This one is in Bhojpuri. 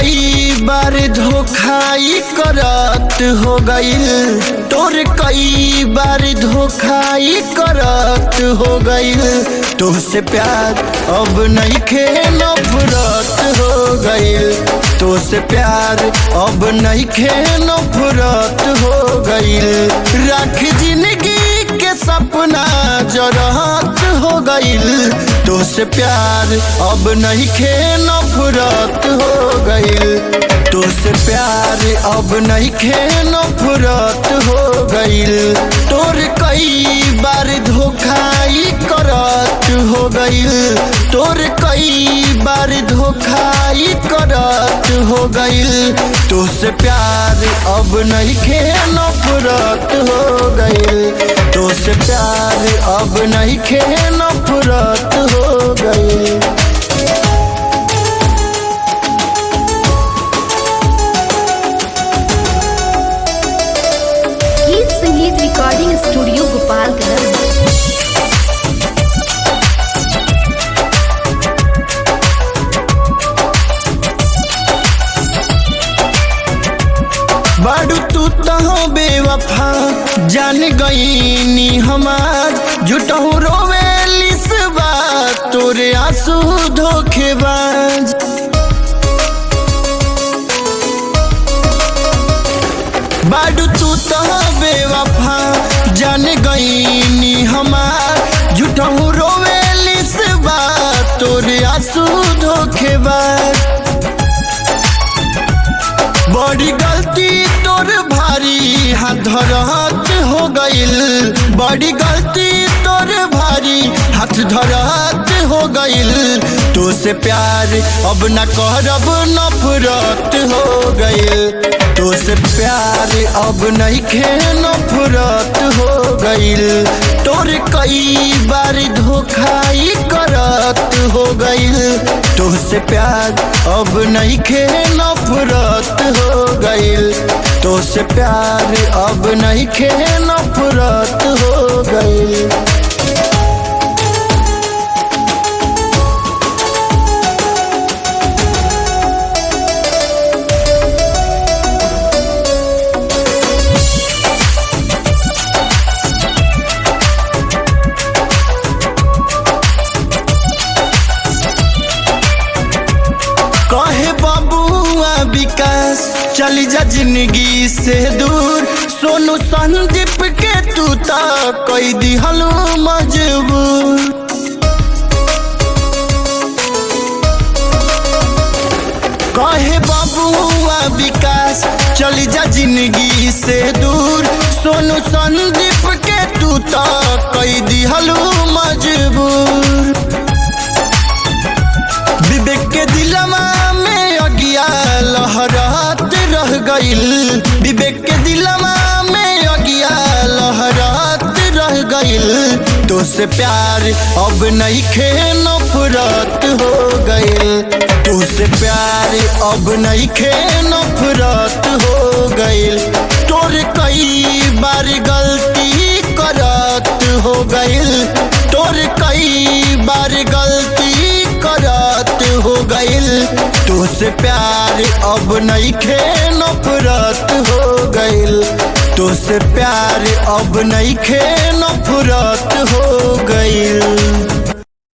कई बार धोखाई करत हो गईल तोर कई बार धोखाई करत हो गईल तुझसे प्यार अब नहीं खे नफरत हो गईल तुझसे प्यार अब नहीं खे नफरत हो गईल रख जिंदगी के सपना जरहत हो गईल तुझसे प्यार अब नहीं खे नफरत हो गईल तुझसे प्यार अब नहीं खे नफरत हो गईल तोर कई बार धोखाई करत हो गईल तोर कई बार धोखाई करत हो गईल तुझसे प्यार अब नहीं खे नफरत हो गईल तुझसे प्यार अब नहीं खे नफरत हो गईल गीत संगीत रिकॉर्डिंग स्टूडियो गोपालगंज बाडू तू तो बेवफा जान गईनी हमार जुटहू रोवेलिस बात तोरे आंसू धोखेबाज बाडू तू तो बेवफा जान गईनी हमार जुटहू रोवेलिस बात तोरे आंसू धोखेबाज बड़ी गलती तोर भारी हाथ धरहत हो गईल बड़ी गलती तोर भारी हाथ धरहत हो गईल तो से प्यार अब न करब नफरत हो गईल तो से प्यार अब नहीं खे नफरत हो गईल तोर कई बार धोखाई करत हो गईल तुझसे प्यार अब नहीं खे नफरत हो गईल तुझसे प्यार अब नहीं खे नफरत हो गईल कहे बाबुआ विकास चली जा जिंदगी से दूर सोनू संदीप के तू ता कोई दिहलू मजबूर कहे बाबुआ विकास चली जा जिंदगी से दूर सोनू संदीप के तू ता कोई दिहलू मजबूर विवेक के दिलवा में अगिया लहरात रह गईल विवेक के दिलवा में अगिया लहरात रह गईल तो से प्यार अब नहीं खे नफरत हो गईल तो से प्यार अब नहीं खे नफरत हो गईल तोर कई बार गलती करत हो गईल तोर कई बार गलती करत हो गईल तुझसे प्यार अब नहीं खे नफरत हो गईल तुझसे प्यार अब नहीं खे नफरत हो गईल